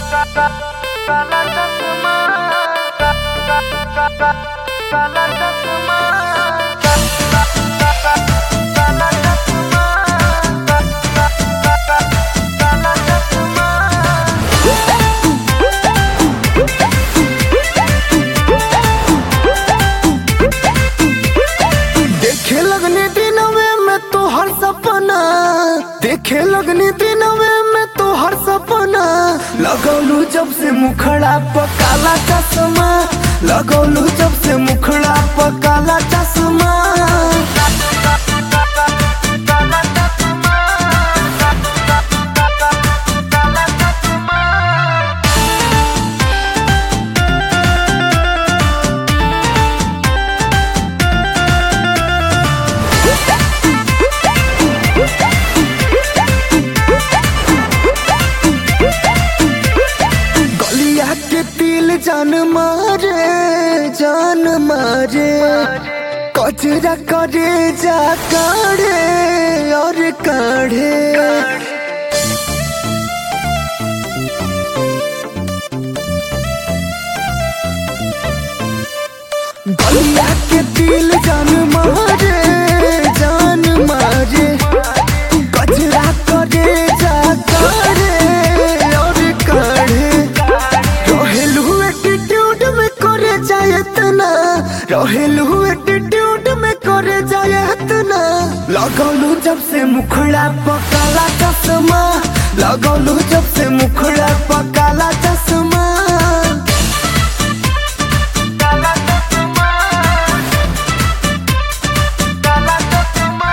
काला चश्मा काला चश्मा काला चश्मा काला चश्मा देखे लगने दिनवे में तो हर सपना देखे लगने दिनवे में तो हर सपना लगौलू जब से मुखड़ा पर काला चश्मा लगौलू जब से मुखड़ा पर काला चश्मा गलिया के तिल जान मारे जान मारे कचरा करे जा काढ़े और काढ़े गलिया के दिल जान मारे जान मारे कचरा करे जा काढ़े और काढ़े रहेलू एटीट्यूड में करे जाए तना रहेलू एटीट्यूड में करे जाए तना लगौलू जब से मुखड़ा पकाला चश्मा लगौलू जब से मुखड़ा पकाला चश्मा काला चश्मा काला चश्मा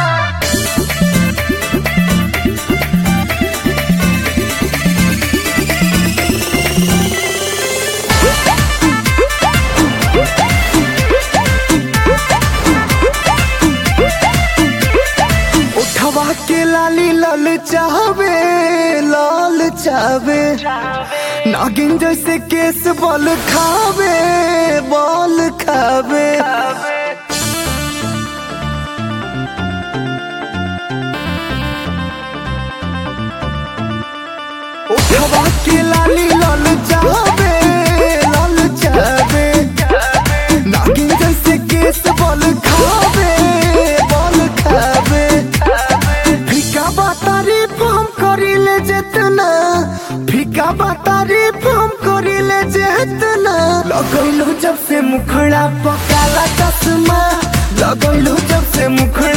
उठवा के लाली लाल चाहवे लाल चाहवे नागिन जैसे केस बल खावे बल खावे उठवा के लाली लाल चाहवे लाल चाहवे नागिन जैसे केस बल खावे बल खावे फीका बा तारीफ हम करिले जेतना फीका बा तारीफ हम करिले जेतना लगैलू जब से मुखड़ा पकाला चश्मा लगैलू जब से मुखड़ा